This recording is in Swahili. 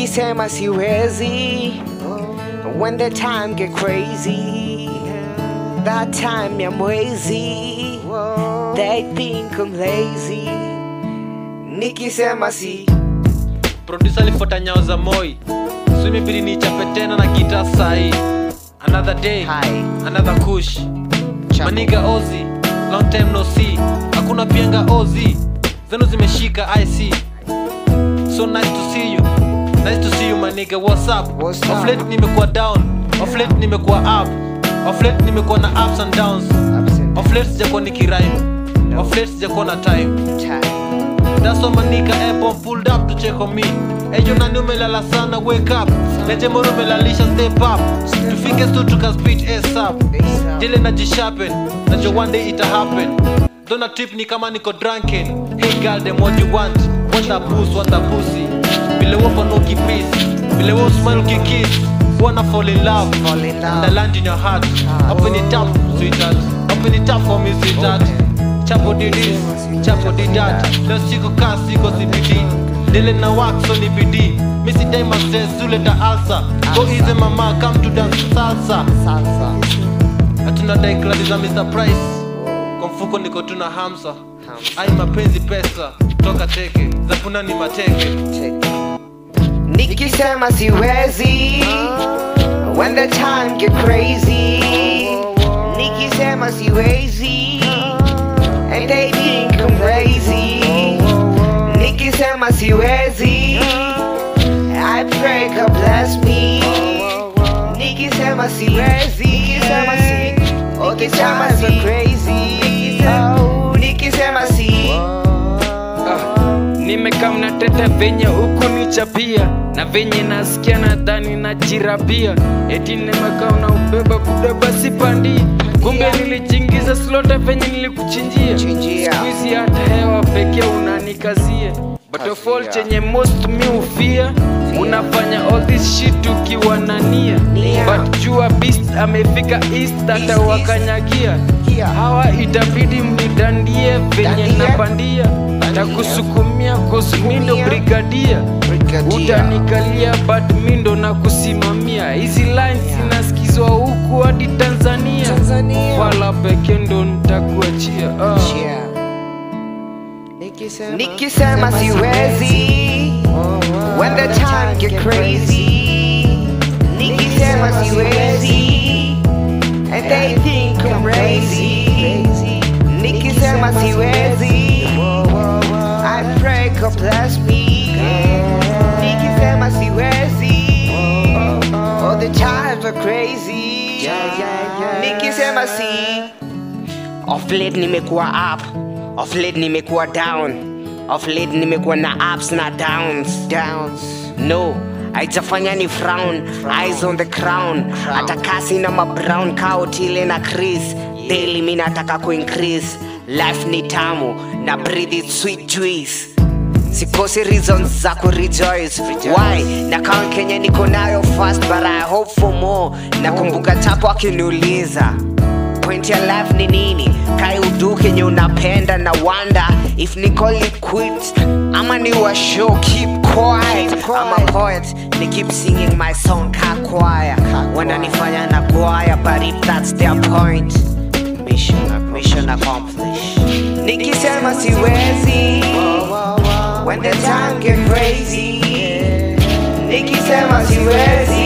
nikisema siwezi when the time get crazy that time ya mwezi they think I'm lazy nikisema si producer alifuata nyao za moi so imebidi nichape tena na gita sahi another day Hi. another kush Chapo. maniga ozi long time no see hakuna pienga ozi zenu zimeshika ic so nice to see you nice to see you maniga what's up What's of up? late nimekuwa down of late nimekuwa up of late nimekuwa na ups and downs Absent. of late sijakuwa nikirime of late sijakuwa na time Time. That's why manika airborne pulled up to check on me Ejo nani umelala sana wake up Leje moro umelalisha step up Tufike stu tuka speed ASAP ASAP. Dile na jishapen Najua one day ita happen Dona tip ni kama niko drunken Hey girl them what you want Want that boost, want that pussy Vile wapo no kiss Vile wo smile ukikiss Wanna fall in love Fall in love. And I land in your heart Open it up sweetheart Open it up for me sweetheart Chapo did this, chapo did that Leo siko kaa siko CBD Dele na wax so ni bidii Missy day my stress, zuleta alsa Go easy mama, come to dance salsa Salsa. Hatuna dai kladi za Mr. Price Kwa mfuko niko tuna hamsa Ai mapenzi pesa, toka teke Zafuna ni mateke nikisema siwezi when the time get crazy nikisema siwezi and they think I'm crazy nikisema siwezi I pray God bless me nikisema siwezi nikisema si nikisema si crazy oh nikisema si nimekaa mnateta venye huku nichapia na venye nasikia nadhani najirapia eti nimekaa unaubeba buda basi pandi kumbe nilichingiza slota venye nilikuchinjia Chinjia. skuizi hata hewa pekee unanikazie but of all Kazia. chenye most mi ufia unafanya all this shit ukiwa na nia Nia. but jua beast amefika east hata East, wakanyagia Yeah. hawa itabidi mnidandie venye Dandie. napandia takusukumia kosmindo Sukumia. brigadia Brigadia. utanikalia but mindo na kusimamia hizi lines zinasikizwa huku hadi tanzania Tanzania. wala peke ndo ntakuachia ah. Yeah. Nikisema siwezi when the time get crazy Nikisema siwezi and they think I'm crazy Nikisema siwezi I pray God bless me Nikisema siwezi all the times are crazy Nikisema si Of late nimekuwa up, of late nimekuwa down, of late nimekuwa na ups na downs. Downs. No, haijafanya ni frown, eyes on the crown. Hata kasi na mabrown coat ile na Chris. Daily mi nataka kuincrease. Life ni tamu na breathe it sweet juice. Sikosi reasons za kurejoice Why? Na kama Kenya niko nayo fast but I hope for more Nakumbuka chapo akiniuliza point ya life ni nini kai udu kenye unapenda na wonder if ni call it quit ama ni wa show keep quiet I'm a poet ni keep singing my song ka choir wananifanya na choir but if that's their point mission mission accomplished nikisema siwezi when the time get crazy nikisema siwezi